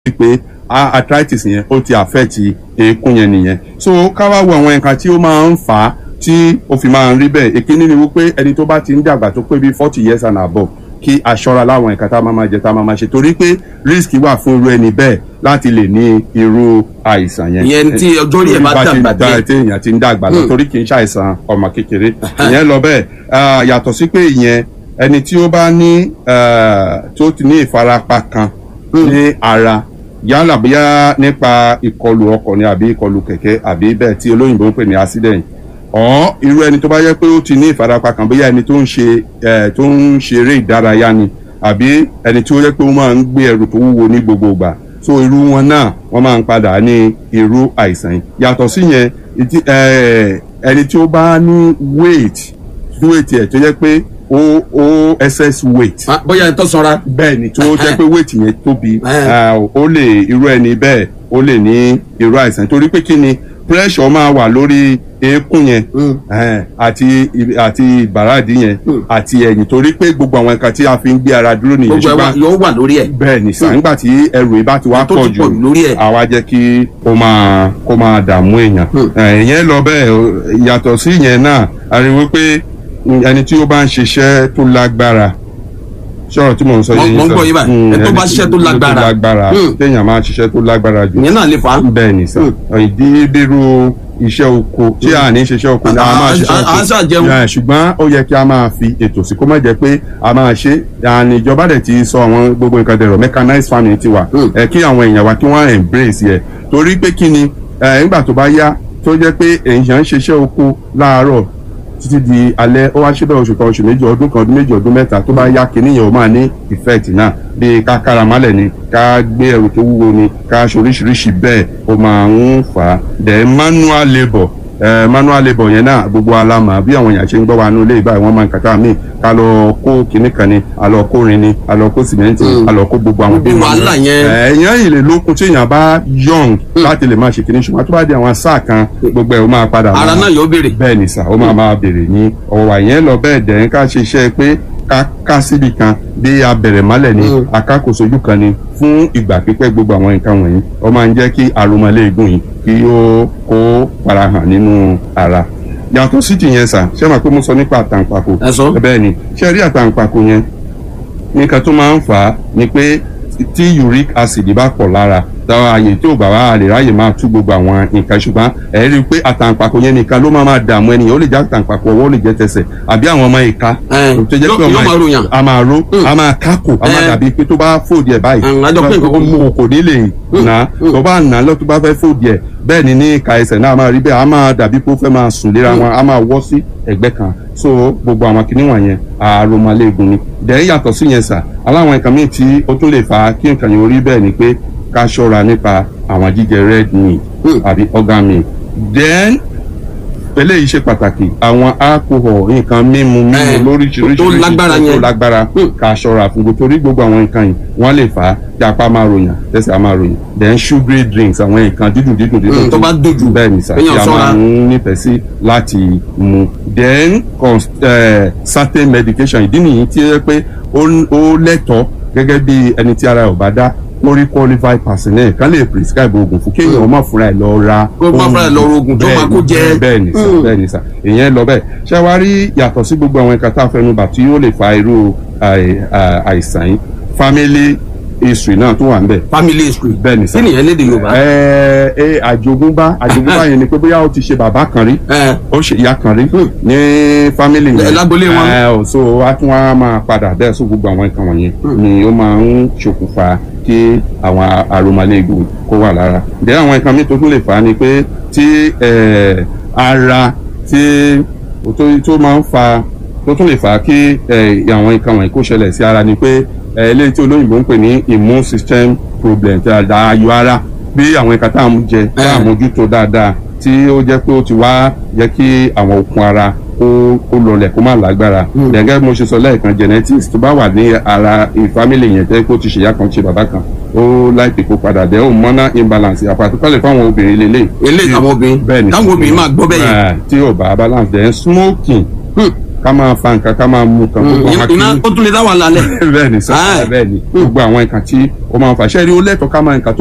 pé arthritis yẹn ó ti affect eékún yẹn nìyẹn so ká wá wo àwọn nǹkan tí ó máa ń fà á tí ó fi máa ń rí bẹ́ẹ̀ èkíní ni wípé ẹni tó bá ti ń dàgbà tó pé bíi forty years and above kí aṣọra láwọn nǹkan tá a máa máa jẹ tá a máa máa ṣe torí pé risk wà fún irú ẹni bẹ́ẹ̀ láti lè ní irú àìsàn yẹn. ìyẹn tí ọjọ́ rí ẹ̀ bá dàgbà díẹ̀ tí èèyàn ti ń dàgbà lọ torí kì í ṣàìsàn ọmọ kékeré ìyẹn lọ bẹ́ẹ̀ yàtọ̀ sí pé ìyẹn ẹni tí ó bá ní tó ti ní ìfarapa kan ní ara yálà bóyá nípa ìkọlù ọkọ̀ ni àbí ìkọlù kẹ̀kẹ́ àbí bẹ́ẹ̀ tí olóyìnbó ń pè ní accident ọ̀ irú ẹni tó bá yẹ pé ó ti ní ìfarapa kan bóyá ẹni tó ń ṣe tó ń ṣeré ìdárayá ni àbí ẹni tí ó yẹ pé ó máa ń gbé ẹrù tó wúwo ní gbogbo ìgbà so irú wọn náà wọ́n máa ń padà ní irú àìsàn yìí yàtọ̀ sí yẹn ẹni tí ó bá ní weight weight ẹ̀ tó yẹ pé ó ó excess weight. bóyá ẹ tó sanra. bẹ́ẹ̀ ni tó jẹ́ pé weight yẹn tóbi ó lè irú ẹni bẹ́ẹ̀ ó lè ní irú àìsàn torí pé kí ni pressure máa wà lórí eékún yẹn àti àti ìbàràdì yẹn àti ẹ̀yìn torí pé gbogbo àwọn nǹkan tí a fi ń gbé ara dúró nìyẹn gbogbo ẹ yóò wà lórí ẹ. bẹ́ẹ̀ ni sàn nígbà tí ẹrù yìí bá ti wá pọ̀ jù àwa jẹ́ kí ó máa kó máa dààmú èèyàn ìyẹn lọ bẹ́ẹ̀ yàtọ̀ sí ìyẹn náà a rí wípé ẹni tí ó bá ń ṣiṣẹ́ tó lágbára sọ̀rọ̀ tí mò ń sọ yìí sọ mo ń gbọ́ yín báyìí ẹ tó bá ṣiṣẹ́ tó lágbára tó lágbára téèyàn máa ṣiṣẹ́ tó lágbára jù ìyẹn náà lè fà á. bẹ́ẹ̀ ni sà ìdí bírú iṣẹ́ oko tí a ní ṣiṣẹ́ oko ni a máa ṣiṣẹ́ oko ṣùgbọ́n ó yẹ kí a máa fi ètò sí kó má jẹ́ pé a máa ṣe àní ìjọba dẹ̀ ti sọ àwọn gbogbo nǹkan dẹ̀rọ̀ mechanized farming ti wà kí àwọn èèyàn wa kí wọ́n embrace yẹ torí pé kí ni nígbà tó bá yá tó jẹ́ pé èèyàn ń ṣiṣẹ́ oko láàárọ̀ títí di alẹ́ ó wá ṣẹbẹ̀ oṣù kan oṣù méjì ọdún kan ọdún méjì ọdún mẹ́ta tó bá yá kínní yẹn ó máa ní effect náà bíi ká kára málẹ̀ ni ká gbé ẹrù tó wúwo ni ká ṣoríṣiríṣi bẹ́ẹ̀ ó máa ń fà á then manual labour eh, manual labour yẹn náà gbogbo alama bí àwọn èèyàn ṣe ń gbọ́ wa nínú ilé ìbáyìí wọ́n máa ń kàtà míì ká lọ kó kinní kan ni a lọ kó rin ni a lọ kó sìmẹ́ǹtì a lọ kó gbogbo àwọn Gbogbo wàhálà yẹn. èèyàn yìí lè lókun tí èèyàn bá young láti lè máa ṣe kinní ṣùgbọ́n tó bá di àwọn sáà kan gbogbo ẹ̀ ó máa padà ara máa- náà yóò béèrè. bẹ́ẹ̀ ni sà ó máa máa bèrè ní ọ̀wọ̀ wà yẹn lọ bẹ́ẹ̀ dẹ̀ ń ká ṣe iṣẹ́ pé ká ká síbi kan bí abẹ̀rẹ̀ mọ́lẹ̀ ni Mm. akákòsojú kan ni fún ìgbà pípẹ́ gbogbo àwọn nǹkan wọ̀nyí ó máa ń jẹ́ kí àrùmọ̀lẹ́gùn yìí kí ó kó farahàn nínú ara yàtọ̀ sí ti yẹn sà ṣé màá pé mo sọ nípa àtàǹpàkò Ẹ sọ. bẹ́ẹ̀ ni ṣé rí àtàǹpàkò yẹn nǹkan tó máa ń fà á ni pé tí uric acid bá pọ̀ lára táwọn ààyè tí ò bá wà á lè ráyè máa tú gbogbo àwọn nǹkan ṣùgbọ́n ẹ̀ rí i pé àtàǹpàkò yẹn nìkan ló máa máa dààmú ẹnìyàn ó lè jẹ́ àtàǹpàkò ọwọ́ ó lè jẹ́ tẹsẹ̀ àbí àwọn ọmọ ìka Ẹ̀, tó jẹ́ pé yóò- ọmọ yóò máa ròyàn. a máa ro a máa kákò a máa Ẹ̀. dàbí pé tó bá fòdì ẹ̀ báyìí Àwọn àjọ pé nǹkan kan mú. kò ní lè nà tó bá nà lọ tó bá fẹ́ fòdì ẹ̀ bẹ́ẹ̀ ni ní ìka ẹsẹ̀ náà a máa rí bẹ́ẹ̀ a máa dàbí pé ó fẹ́ máa sùn léra wọn a máa wọ́ sí ẹ̀gbẹ́ kan so gbogbo àwọn kinní wọ̀nyẹn àròmọléegun ni dẹ̀ yàtọ̀ sí yẹn sà aláwọn nǹkan míì tí ó tún lè fà á kí nǹkan yẹn orí bẹ́ẹ̀ ni pé ká ṣọ́ra nípa àwọn jíjẹ red meat Hmm. àbí organ meat then eléyìí ṣe pàtàkì àwọn alcohol nǹkan mímu mímu Eh, lóríṣiríṣi tó lágbára tó yẹn. lágbára Hmm. ká ṣọ́ra fún gbogbo torí gbogbo àwọn nǹkan yìí wọ́n lè fà á tí apá máa ròyàn tẹ̀sẹ̀ á máa ròyàn then sugary drinks àwọn nǹkan dídùn dídùn dídùn Hmm, tó bá dùn jù, bẹ́ẹ̀ ni sà tí kéèyàn a ṣọ́ra. máa ń nífẹ̀ẹ́ sí láti mu then cons- eh, certain medication ìdí nìyí tí ó yẹ pé ó ó lẹ́tọ̀ọ́ gẹ́gẹ́ bí ẹni tí ara ẹ̀ ò bá dá orí qualified personnel kan lè prescribe oògùn fún kéèyàn má fúnra ẹ̀ lọ ra Kó má fúnra ẹ̀ lọ ra oògùn tó máa kó jẹ. bẹ́ẹ̀ ni sà Mm. bẹ́ẹ̀ ni sà ìyẹn lọ bẹ́ẹ̀ ṣé wàá rí yàtọ̀ sí gbogbo àwọn nǹkan tá a fẹnu bà tí ó lè fa irú àì- à- àìsàn yìí family history náà tó wà ń bẹ̀ family history. bẹ́ẹ̀ ni sà kí nìyẹn lédè yorùbá. ẹ ẹ àjogúnbá àjogúnbá yẹn ni pé bóyá ó ti ṣe bàbá kan rí ẹ ó ṣe ìyá kan rí ní fámìlì Ẹ, yẹn lágbolé wọn. ẹ ò so a tún wá máa padà bẹ́ẹ̀ sọ gbogbo àwọn nǹkan wọ̀nyẹn ni ó máa ń ṣokùnfà kí àwọn aromaléegun kó wà lára ǹjẹ́ àwọn nǹkan mi tó tún lè fà á ni pé tí ẹ, ara tí tó tó máa ń fa tó tún lè fà á kí ẹ, àwọn nǹkan wọ̀nyí kó ṣẹlẹ̀ sí ara ni pé ẹ, eléyìí tí olóyìnbó ń pè ní immune system problem tí a da ayọ̀ ara bí àwọn nǹkan tá à ń jẹ tá à ń mójútó dáadáa tí ó jẹ́ pé ó ti wá jẹ́ kí àwọn okun ara kó kó lọlẹ̀ kó má lágbára. gẹ́gẹ́ bí mo ṣe sọ lẹ́ẹ̀kan genetics tó bá wà ní ara ìfamílì yẹn tẹ́ kó ti ṣèyá kan ṣe bàbá kan ó láìpẹ́ kó padà dẹ́ hormonal imbalance àpàtúkọ̀lẹ̀ fáwọn obìnrin lélẹ̀. eléyìí àwọn obìnrin bẹ́ẹ̀ ni táwọn obìnrin máa gbọ́ bẹ́ẹ̀ yẹn. Eh, tí ò bá balance then smoking Hmm. ká máa fa nǹkan ká máa mu nǹkan gbogbo àwọn iná akíní ó tún lè dá wà lálẹ́. bẹ́ẹ̀ ni sọ Ah. bẹ́ẹ̀ ni gbogbo àwọn nǹkan tí ó máa ń fa ṣẹ́ẹ́rí ó lẹ́tọ̀ọ́ ká máa nǹkan tó